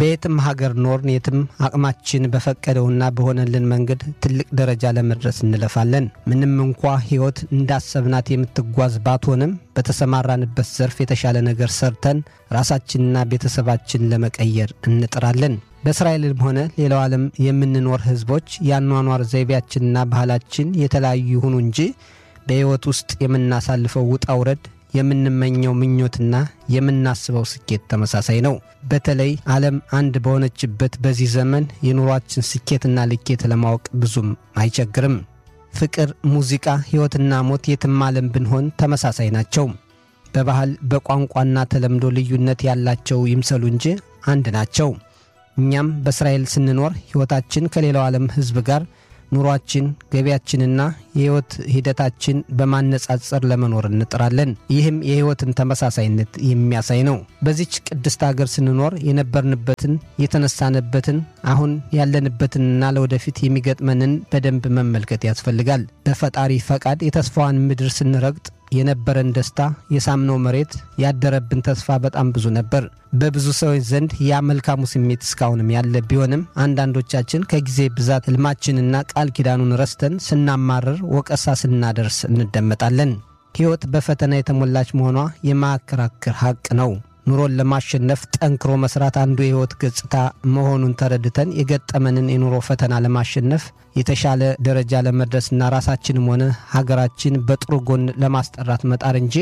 በየትም ሀገር ኖርን የትም አቅማችን በፈቀደውና በሆነልን መንገድ ትልቅ ደረጃ ለመድረስ እንለፋለን። ምንም እንኳ ሕይወት እንዳሰብናት የምትጓዝ ባትሆንም በተሰማራንበት ዘርፍ የተሻለ ነገር ሰርተን ራሳችንና ቤተሰባችን ለመቀየር እንጥራለን። በእስራኤልም ሆነ ሌላው ዓለም የምንኖር ሕዝቦች የአኗኗር ዘይቤያችንና ባህላችን የተለያዩ ይሁኑ እንጂ በሕይወት ውስጥ የምናሳልፈው ውጣ ውረድ የምንመኘው ምኞትና የምናስበው ስኬት ተመሳሳይ ነው። በተለይ ዓለም አንድ በሆነችበት በዚህ ዘመን የኑሯችን ስኬትና ልኬት ለማወቅ ብዙም አይቸግርም። ፍቅር፣ ሙዚቃ፣ ሕይወትና ሞት የትም ዓለም ብንሆን ተመሳሳይ ናቸው። በባህል በቋንቋና ተለምዶ ልዩነት ያላቸው ይምሰሉ እንጂ አንድ ናቸው። እኛም በእስራኤል ስንኖር ሕይወታችን ከሌላው ዓለም ሕዝብ ጋር ኑሯችን፣ ገቢያችንና የሕይወት ሂደታችን በማነጻጸር ለመኖር እንጥራለን። ይህም የሕይወትን ተመሳሳይነት የሚያሳይ ነው። በዚች ቅድስት አገር ስንኖር የነበርንበትን፣ የተነሳንበትን፣ አሁን ያለንበትንና ለወደፊት የሚገጥመንን በደንብ መመልከት ያስፈልጋል። በፈጣሪ ፈቃድ የተስፋዋን ምድር ስንረግጥ የነበረን ደስታ፣ የሳምነው መሬት፣ ያደረብን ተስፋ በጣም ብዙ ነበር። በብዙ ሰዎች ዘንድ ያ መልካሙ ስሜት እስካሁንም ያለ ቢሆንም አንዳንዶቻችን ከጊዜ ብዛት ሕልማችንና ቃል ኪዳኑን ረስተን ስናማርር፣ ወቀሳ ስናደርስ እንደመጣለን። ሕይወት በፈተና የተሞላች መሆኗ የማያከራክር ሐቅ ነው። ኑሮን ለማሸነፍ ጠንክሮ መስራት አንዱ የሕይወት ገጽታ መሆኑን ተረድተን የገጠመንን የኑሮ ፈተና ለማሸነፍ የተሻለ ደረጃ ለመድረስና ራሳችንም ሆነ ሀገራችን በጥሩ ጎን ለማስጠራት መጣር እንጂ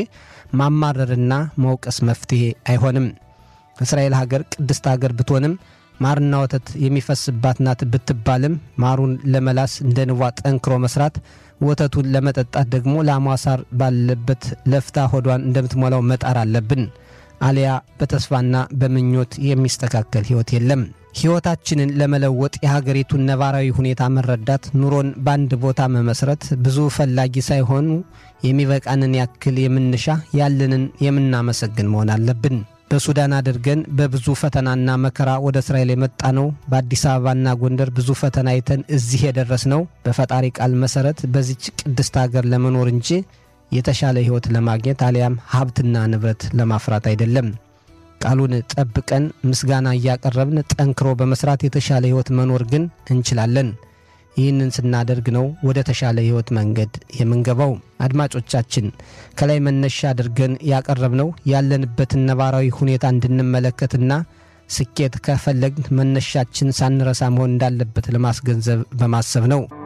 ማማረርና መውቀስ መፍትሔ አይሆንም። እስራኤል ሀገር ቅድስት ሀገር ብትሆንም ማርና ወተት የሚፈስባት ናት ብትባልም ማሩን ለመላስ እንደ ንቧ ጠንክሮ መስራት፣ ወተቱን ለመጠጣት ደግሞ ላሟ ሳር ባለበት ለፍታ ሆዷን እንደምትሞላው መጣር አለብን። አሊያ በተስፋና በምኞት የሚስተካከል ሕይወት የለም። ሕይወታችንን ለመለወጥ የሀገሪቱን ነባራዊ ሁኔታ መረዳት፣ ኑሮን በአንድ ቦታ መመስረት፣ ብዙ ፈላጊ ሳይሆኑ የሚበቃንን ያክል የምንሻ ያለንን የምናመሰግን መሆን አለብን። በሱዳን አድርገን በብዙ ፈተናና መከራ ወደ እስራኤል የመጣ ነው። በአዲስ አበባና ጎንደር ብዙ ፈተና አይተን እዚህ የደረስ ነው በፈጣሪ ቃል መሠረት በዚች ቅድስት ሀገር ለመኖር እንጂ የተሻለ ሕይወት ለማግኘት አሊያም ሀብትና ንብረት ለማፍራት አይደለም። ቃሉን ጠብቀን ምስጋና እያቀረብን ጠንክሮ በመስራት የተሻለ ሕይወት መኖር ግን እንችላለን። ይህንን ስናደርግ ነው ወደ ተሻለ ሕይወት መንገድ የምንገባው። አድማጮቻችን ከላይ መነሻ አድርገን ያቀረብነው ያለንበትን ነባራዊ ሁኔታ እንድንመለከትና ስኬት ከፈለግን መነሻችን ሳንረሳ መሆን እንዳለበት ለማስገንዘብ በማሰብ ነው።